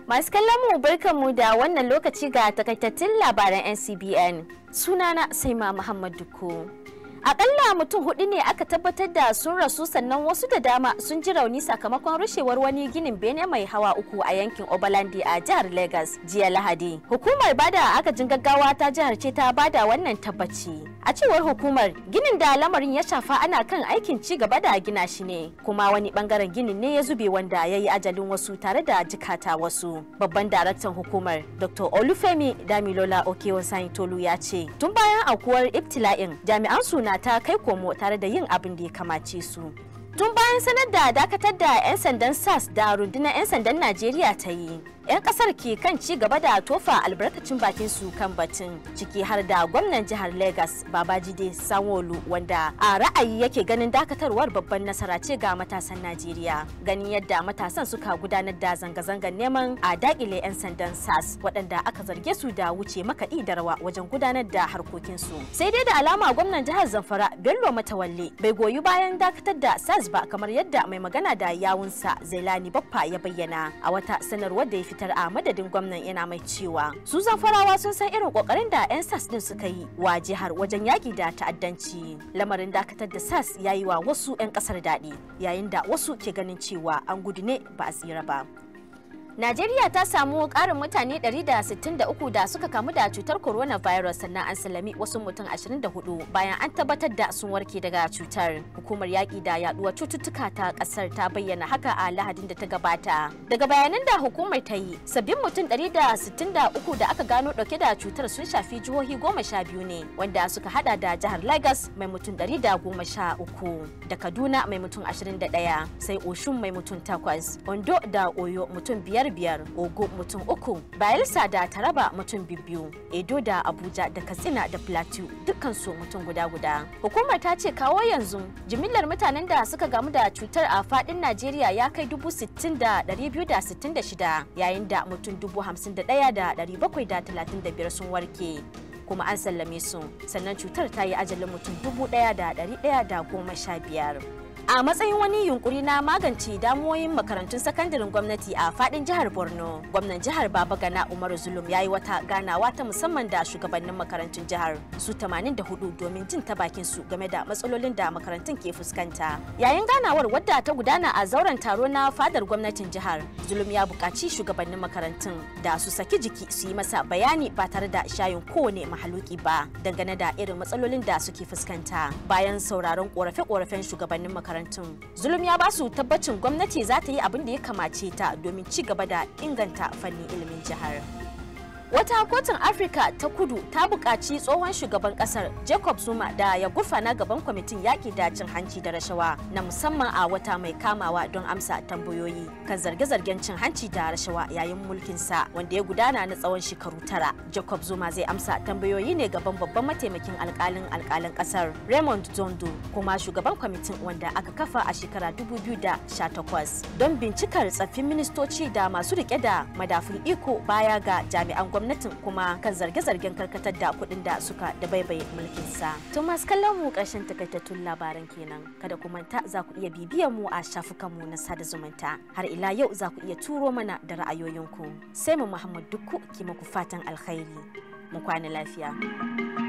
Masu kallon mu barkanmu da wannan lokaci ga takaitattun labaran NCBN. Sunana Saima Muhammad Duku. Akalla mutum hudu ne aka tabbatar da sun rasu sannan wasu da dama sun ji rauni sakamakon rushewar wani ginin bene mai hawa uku a yankin Obalandi a jihar Lagos jiya Lahadi. Hukumar bada agajin gaggawa ta jihar ce ta bada wannan tabbaci. A cewar hukumar ginin da lamarin ya shafa ana kan aikin ci gaba da gina shi ne kuma wani bangaren ginin ne ya zube wanda ya yi ajalin wasu tare da jikata wasu. Babban daraktan hukumar Dr. Olufemi Damilola Okewasan Tolu ya ce tun bayan aukuwar ibtila'in jami'an suna ta kai komo tare da yin abin da ya kamace su. Tun bayan sanar da dakatar da 'yan sandan SAS da rundunar 'yan sandan Najeriya ta yi, 'yan kasar ke kan ci gaba da tofa albarkacin bakin su kan batun ciki har da gwamnan jihar Lagos Babajide Sanwo-Olu wanda a ra'ayi yake ganin dakatarwar babban nasara ce ga matasan Najeriya. Ganin yadda matasan suka gudanar da zanga-zangar neman a dakile 'yan sandan SAS waɗanda aka zarge su da wuce makaɗi da rawa wajen gudanar da harkokinsu. Sai dai da alama gwamnan jihar Zamfara Bello Matawalle bai goyi bayan dakatar da SAS ba kamar yadda mai magana da yawunsa Zailani Baffa ya bayyana a wata sanarwar da ya fitar a madadin gwamnan yana mai cewa su zamfarawa sun san irin kokarin da 'yan sas din suka yi wa jihar wajen yaki da ta'addanci lamarin dakatar da sas ya yi wa wasu 'yan kasar daɗi yayin da wasu ke ganin cewa an gudu ne ba a tsira ba Najeriya ta samu ƙarin mutane 163 da suka kamu da cutar coronavirus sannan an salami wasu mutum 24 bayan an tabbatar da sun warke daga cutar. Hukumar yaƙi da yaduwar cututtuka ta ƙasar ta bayyana haka a Lahadin da ta gabata. Daga bayanan da hukumar ta yi, sabbin mutum 163 da aka gano ɗauke da cutar sun shafi jihohi goma sha biyu ne, wanda suka hada da jihar Lagos mai mutum 113, da Kaduna mai mutum 21, sai Oshun mai mutum 8, Ondo da Oyo mutum biyar biyar ogo mutum uku bayelsa da taraba mutum biyu edo da abuja da katsina da plateau dukkansu mutum guda guda hukumar ta ce kawo yanzu jimillar mutanen da suka gamu da cutar a fadin najeriya ya kai dubu sittin da dari biyu da sittin da shida yayin da mutum dubu hamsin da daya da dari bakwai da talatin da biyar sun warke kuma an sallame su sannan cutar ta yi ajalin mutum dubu daya da dari daya da goma sha biyar a matsayin wani yunkuri na magance damuwoyin makarantun sakandaren gwamnati a fadin jihar borno gwamnan jihar baba gana umaru zulum ya yi wata ganawa ta musamman da shugabannin makarantun jihar su 84 domin jin ta bakin su game da matsalolin da makarantun ke fuskanta yayin ganawar wadda ta gudana a zauren taro na fadar gwamnatin jihar zulum ya buƙaci shugabannin makarantun da su saki jiki su yi masa bayani ba tare da shayin kowane mahaluki ba dangane da irin matsalolin da suke fuskanta bayan sauraron korafe-korafen shugabannin makarantun makarantun zulum ya ba su tabbacin gwamnati za ta yi abin da ya kamace ta domin ci gaba da inganta fannin ilimin jihar Wata kotun Afirka ta kudu ta buƙaci tsohon shugaban ƙasar Jacob Zuma da ya gurfana gaban kwamitin yaƙi da cin hanci da rashawa na musamman a wata mai kamawa don amsa tambayoyi kan zarge-zargen cin hanci da rashawa yayin mulkinsa wanda ya gudana na tsawon shekaru tara. Jacob Zuma zai amsa tambayoyi ne gaban babban mataimakin alƙalin alƙalin ƙasar Raymond Zondo kuma shugaban kwamitin wanda aka kafa a shekara 2018 don bincikar tsaffin ministoci da masu rike da madafun iko baya ga jami'an gwamnatin kuma kan zarge-zargen karkatar da kuɗin da suka da baibaye mulkin sa. To masu kallon mu ƙarshen takaitattun labaran kenan. Kada ku manta za ku iya bibiyan mu a shafukan mu na sada zumunta. Har ila yau za ku iya turo mana da ra'ayoyinku. Sai mu Muhammad Dukku ki muku fatan alkhairi. Mu kwana lafiya.